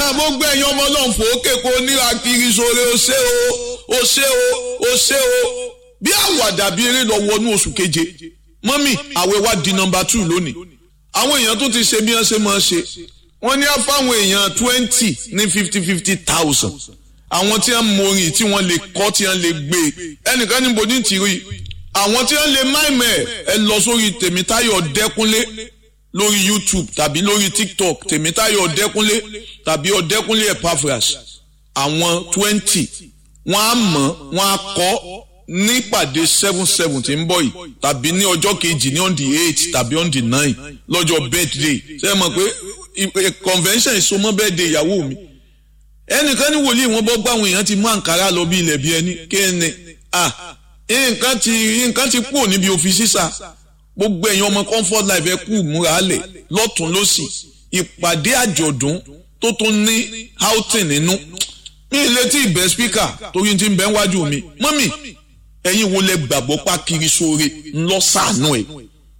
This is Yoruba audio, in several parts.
gbogbo ẹ̀yin ọmọ náà fòókè kó níra kiri sóore ó ṣe o ó ṣe o ó ṣe o bí àwàdà bí eré lọ wọnú oṣù keje mọ́mì àwẹ̀ wa di nọmba two lónìí àwọn èèyàn tó ti ṣe bí wọ́n ṣe máa ṣe wọ́n ní á fáwọn èèyàn twenty ní fifty fifty thousand àwọn tí wọ́n morin tí wọ́n lè kọ́ tí wọ́n lè gbé ẹnìkan níbo ní tìrí àwọn tí wọ́n lè máìmẹ̀ ẹ lọ sórí tèmítáyọ̀ dẹ́kunlé lórí youtube tàbí lórí tiktok tèmítáyọ̀ ọ̀dẹ́kúnlé tàbí ọ̀dẹ́kúnlé epaphras àwọn twenty wọ́n á mọ̀ wọ́n á kọ́ nípàdé seven seven tí ń bọ̀ yìí tàbí ní ọjọ́ kejì ní on the eight tàbí on the nine lọ́jọ́ birthday ṣe é mọ̀ pé convention ìsomọ́ birthday ìyàwó mi ẹnìkan ní wòlíì wọn bọ́ gbọ́ àwọn èèyàn ti mú àǹkárá lọ bí ilẹ̀ bí ẹni kéènì ah nǹkan ti nǹkan ti kúrò níbi òfin sísà gbogbo ẹ̀yin ọmọ comfort life ẹ kú múra lẹ̀ lọ́tún lọ́sì ìpàdé àjọ̀dún tó tún ní outing nínú mi ì létí ìbẹ́ speaker torí ti ń bẹ́ wájú mi mọ́mì ẹ̀yin wo lẹ gbàgbọ́ pa kiri sóore ńlọ sànú ẹ̀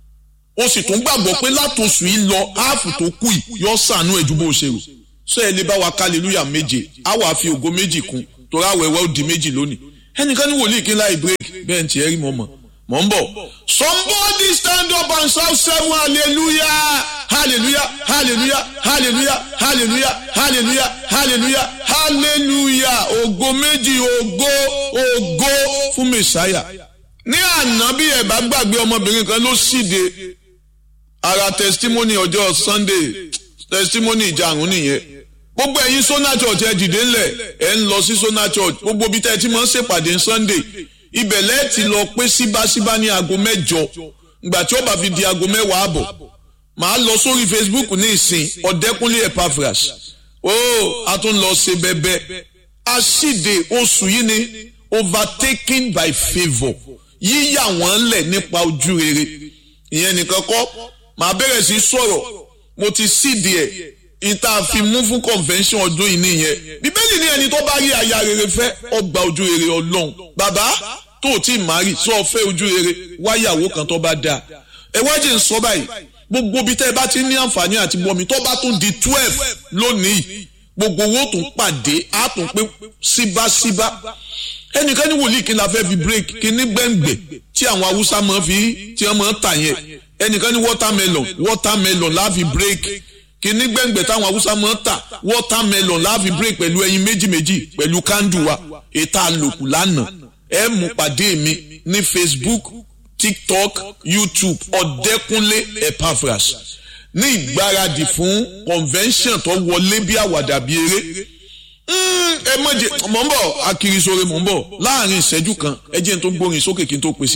o sì tún gbàgbọ́ pé látòsù yìí lọ áàfù tó kù yìí yọ sànú ẹ̀ ju bó ṣe rò sọ ẹ lè bá wa hallelujah méje á wàá fi ògo méjì kún torí àwẹ̀wẹ̀ ó di méjì lónìí ẹnìkan ní wòlíì kí n láì break bẹ́ẹ̀ ní tiẹ̀ rí mọ́ mọ́ mọ̀ ń bọ̀. somebody stand up and shout seven hallelujah hallelujah hallelujah hallelujah hallelujah hallelujah hallelujah hallelujah ògo méjì ògo ògo fún mẹsàáyà. ní àná bí ẹ bá gbàgbé ọmọbìnrin kan ló ṣíde ara testimony ọjọ́ sunday testimony ìjàrún nìyẹn gbogbo ẹ̀yin sona church ẹ dìde ńlẹ̀ ẹ ń lọ sí sona church gbogbo bí tẹ́ ẹ ti máa ń ṣèpàdé sunday ibẹ̀ lẹ́ẹ̀tì lọ pé síbáṣíbá ní aago mẹ́jọ ìgbà tí ó bá fi di aago mẹ́wàá àbọ̀ màá lọ sórí facebook ní ìsìn ọ̀dẹ́kúnlé epaphras ó a tún lọ ṣe bẹ́bẹ́ aṣíde oṣù yìí ni overtaken by favour yíyà wọ́n lẹ̀ nípa ojú rere ìyẹn nìkan kọ́ màá bẹ̀rẹ̀ sí sọ̀rọ̀ mo ti síde ẹ̀ ìta fi mú fún convention ọdún yìí nìyẹn bíbélì ní ẹni tó bá rí aya rere fẹ́ ọgbà ojú rere ọlọ́run bàbá tó o tí ì máa rí sọ fẹ́ ojú rere wáyàwó kan tó bá dáa ẹ wájú ń sọ báyìí gbogbo bí tẹ́ ẹ bá ti ní àǹfààní àti bọ́mi tó bá tún di twelve lónìí gbogbo owó tún pàdé á tún pé síbáṣíbá ẹnìkan ní wòlíì kí n la fẹ́ fi break kí ní gbẹ̀ngbẹ̀ tí àwọn haúsá máa fi tí wọ́n máa tà yẹn ẹnìkan ní watermelon watermelon la fi break kìíní gbẹ̀ngbẹ̀ táwọn haúsá máa ń tà watermelon láàfin break pẹ̀lú ẹyin méjì méjì pẹ̀lú kándù wa ètò àlòkù lánàá ẹ mú pàdé mi ní facebook tiktok youtube ọ̀dẹ́kúnlé epaphras ní ìgbáradì fún convention tó wọlé bí àwàdà bí eré ẹ mọ̀jẹ̀ mọ̀ ń bọ̀ akirisore mọ̀ ń bọ̀ láàrin ìṣẹ́jú kan ẹ jẹ́ n tó gbórin sókè kí n tó pèsè.